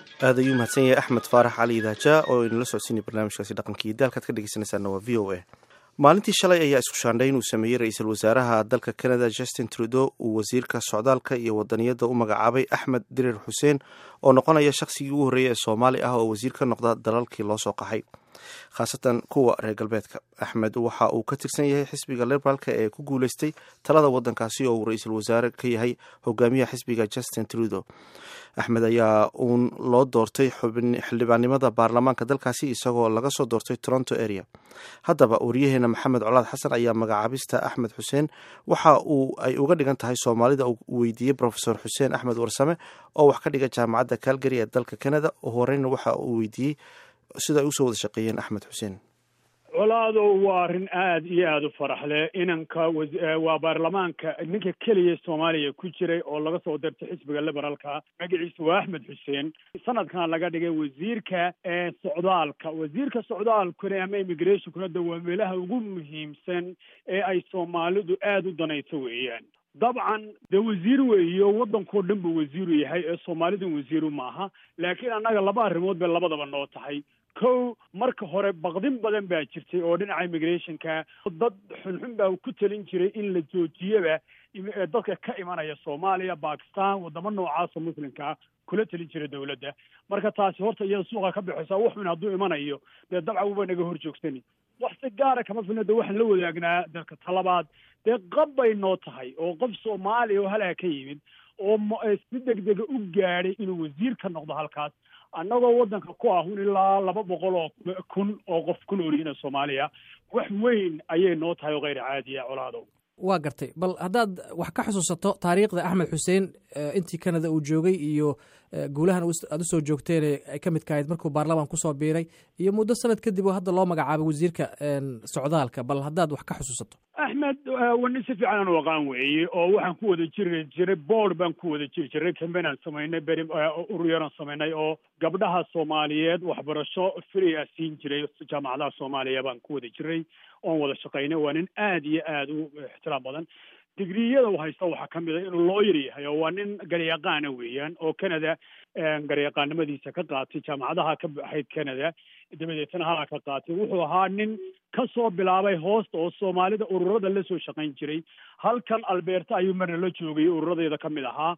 aad ayuu mahadsan yahay axmed faarax cali idaaja oo inala socodsiinay barnaamijkaasi dhaqankii daalkaad ka dhegeysanaysaana waa v o a maalintii shalay ayaa isku shaandhay inuu sameeyey ra-iisul wasaaraha dalka canada justin trudeau uu wasiirka socdaalka iyo wadaniyadda u magacaabay axmed dirir xuseen oo noqonaya shaqsigii ugu horreeyay ee soomaali ah oo wasiir ka noqda dalalkii loo soo qaxay khaasatan kuwa reer galbeedka axmed waxa uu ka tirsan yahay xisbiga liberaalka ee ku guuleystay talada wadankaasi oo uu ra-iisul wasaare ka yahay hogaamiyaha xisbiga justin trudeau axmed ayaa uun loo doortay xildhibaannimada baarlamaanka dalkaasi isagoo laga soo doortay toronto area haddaba wariyaheena maxamed colaad xasan ayaa magacaabista axmed xuseen waxa uu ay uga dhigan tahay soomaalida uu weydiiyey rofesor xuseen axmed warsame oo wax ka dhiga jaamacadda calgary ee dalka canada oo horeyna waxa uu weydiiyey sida ay usoo wada shaqeeyeen axmed xuseen colaado waa arrin aada iyo aada u farax leh inanka waa baarlamaanka ninka keliya soomaaliya ku jiray oo laga soo dirtay xisbiga liberaalka magaciisa waa axmed xuseen sanadkan laga dhigay wasiirka socdaalka wasiirka socdaalkuna ama immigrationkuna de waa meelaha ugu muhiimsan ee ay soomaalidu aada u danayso weeyaan dabcan dee wasiir weeyo waddankao dhan buu wasiiru yahay ee soomaalidan wasiiru maaha laakiin annaga laba arrimood bay labadaba noo tahay kow marka hore baqdin badan baa jirtay oo dhinaca immigrationka dad xunxun baa ku talin jiray in la joojiyaba dadka ka imanaya soomaaliya bakistan wadamo noocaasa muslimkaa kula talin jiray dawladda marka taasi horta iyada suuqa ka baxaysa waxun hadduu imanayo dee dabcan uba naga hor joogsani wax si gaara kama filna de waxaan la wadaagnaa dalka talabaad dee qab bay noo tahay oo qof soomaaliya oo halaa ka yimid oo si degdega u gaadhay inuu wasiir ka noqdo halkaas annagoo waddanka ku ahun ilaa laba boqol oo kun oo qof ku noolyihiina soomaaliya wax weyn ayay noo tahay oo kheyr caadiya colaadow waa gartay bal haddaad wax ka xusuusato taariikhda axmed xuseen intii canada uu joogay iyo guulahan aad usoo joogteen ay ka midka ahayd markuu baarlamaan kusoo biiray iyo muddo sanad kadib oo hadda loo magacaabay wasiirka socdaalka bal haddaad wax ka xusuusato axmed wani si fiican aan u aqaan weeye oo waxaan ku wada jiri jiray board baan ku wada jiri jiray cambain aan samaynay beri uruyaran samaynay oo gabdhaha soomaaliyeed waxbarasho free a siin jiray jaamacadaha soomaaliya baan ku wada jiray oon wada shaqaynay waa nin aada iyo aada u ixtiraam badan digriyada u haysta waxaa ka mid a inuu looyar yahay oo waa nin garyaqaana weeyaan oo canada garyaqaanimadiisa ka qaatay jaamacadaha ka baxayd canada dabadeetna halaa ka qaatay wuxuu ahaa nin ka soo bilaabay hoosta oo soomaalida ururada la soo shaqayn jiray halkan alberta ayuu marna la joogay ururadeeda ka mid ahaa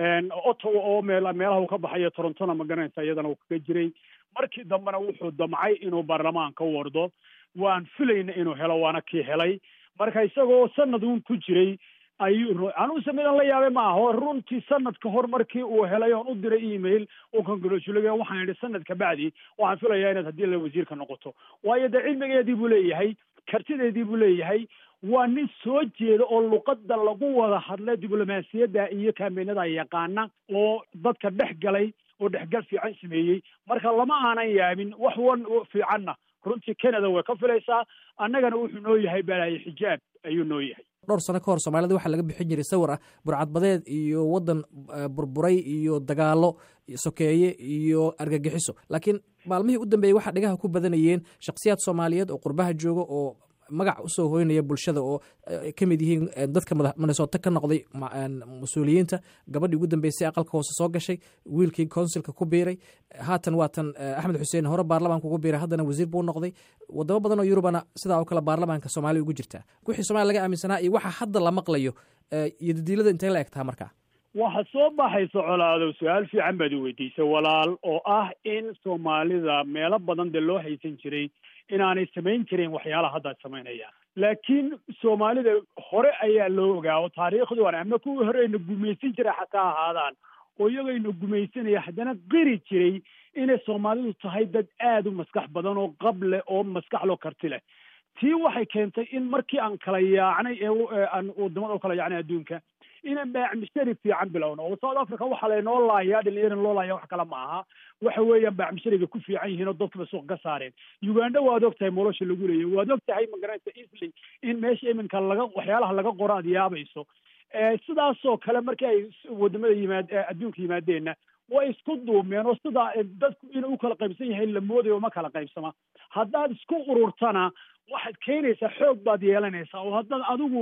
ottawa oo meel meelaha uu ka baxayo torontona ma garanaysa iyadana uu kaga jiray markii dambena wuxuu damcay inuu baarlamaanka wardo waan filayna inuu helo waana kii helay marka isagoo sanad uun ku jiray ayuu anuuse midan la yaabay ma aha runtii sanad ka hor markii uu helay oon u diray email uu congratulay waxaan idhi sanad kabacdi waxaan filayaa inaad haddii la wasiirka noqoto waayo dee cilmigeedii buu leeyahay kartideedii buu leeyahay waa nin soo jeeda oo luqadda lagu wada hadla diblomaasiyadda iyo kaameenada yaqaana oo dadka dhex galay oo dhexgal fiican sameeyey marka lama aanan yaabin wax wan fiicanna runtii canada way ka filaysaa annagana wuxuu noo yahay balaaye xijaab ayuu noo yahay dhowr sano ka hor soomaalida waxaa laga bixin jiray sawir ah burcadbadeed iyo waddan burburay iyo dagaalo sokeeye iyo argagixiso laakiin maalmihii u dambeeyey waxaa dhigaha ku badanayeen shakhsiyaad soomaaliyeed oo qurbaha jooga oo magac usoo hoynaya bulshada oo ka mid yihiin dadka minnesota ka noqday mas-uuliyiinta gabadhii ugu dambeysay aqalka hoose soo gashay wiilkii consilka ku biiray haatan waatan axmed xuseen hore baarlamaanka ugu biiray haddana wasiir buu noqday wadamo badan oo yurubana sidaa oo kale baarlamaanka soomaaliya ugu jirtaa wixii somalia laga aaminsanaa iyo waxa hadda la maqlayo iyo dadiilada intay la egtaa markaa waxa soo baxaysa colaadow su-aal fiican baad i weydiisay walaal oo ah in soomaalida meelo badan dee loo haysan jiray inaanay samayn jirin waxyaalaha hadda ad samaynayaan laakiin soomaalida hore ayaa loo ogaa oo taariikhdu an ama kuwii hore ayna gumaysan jiray xataa ahaadaan oo iyagayna gumaysanaya haddana qiri jiray inay soomaalidu tahay dad aada u maskax badan oo qab leh oo maskax loo karti leh tii waxay keentay in markii aan kala yaacnay ee aan wadamada u kala yaacnay adduunka inaan baacmishari fiican bilowno oo south africa waxaa laynoo laayaa dhalinyarana loo laaya wax kale ma aha waxa weeyaan baacmishariga ku fiican yihiin oo dadkaba suuq ka saareen uganda waad og tahay nolosha lagu leeyahy waad og tahay magaranaysa easly in meesha iminka laga waxyaalaha laga qoro aad yaabayso sidaasoo kale markii ay wadamada yimaad adduunka yimaadeenna way isku duumeen oo sidaa dadku inuu u kala qaybsan yahay la moodayo ma kala qaybsama haddaad isku ururtana waxaad keenaysaa xoog baad yeelanaysaa oo haddaad adigu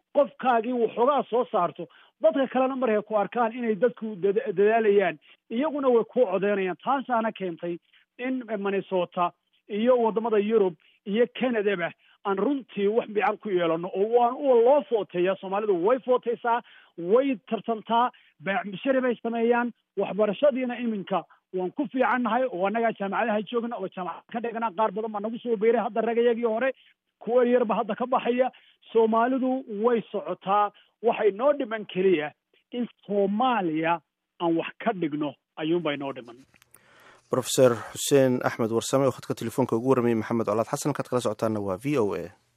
qofkaagii waxoogaa soo saarto dadka kalena markay ku arkaan inay dadku dadaalayaan iyaguna way ku codeynayaan taasaana keentay in minnesota iyo wadamada yurub iyo canadaba aan runtii wax fiican ku yeelano oo waan u loo footeeya soomaalidu way footeysaa way tartantaa baacmishari bay sameeyaan waxbarashadiina iminka waan ku fiican nahay oo annagaa jaamacadaha joogna oo jaamacad ka dhigna qaar badan baa nagu soo biiray hadda ragayagii hore kuwa yarba hadda ka baxaya soomaalidu way socotaa waxay noo dhiman keliya in soomaaliya aan wax ka dhigno ayuunbay noo dhiman rofeor xuseen axmed warsame oo khadka telefoonka ugu warramayay maxamed colaad xasan halkaad kala socotaana waa v o a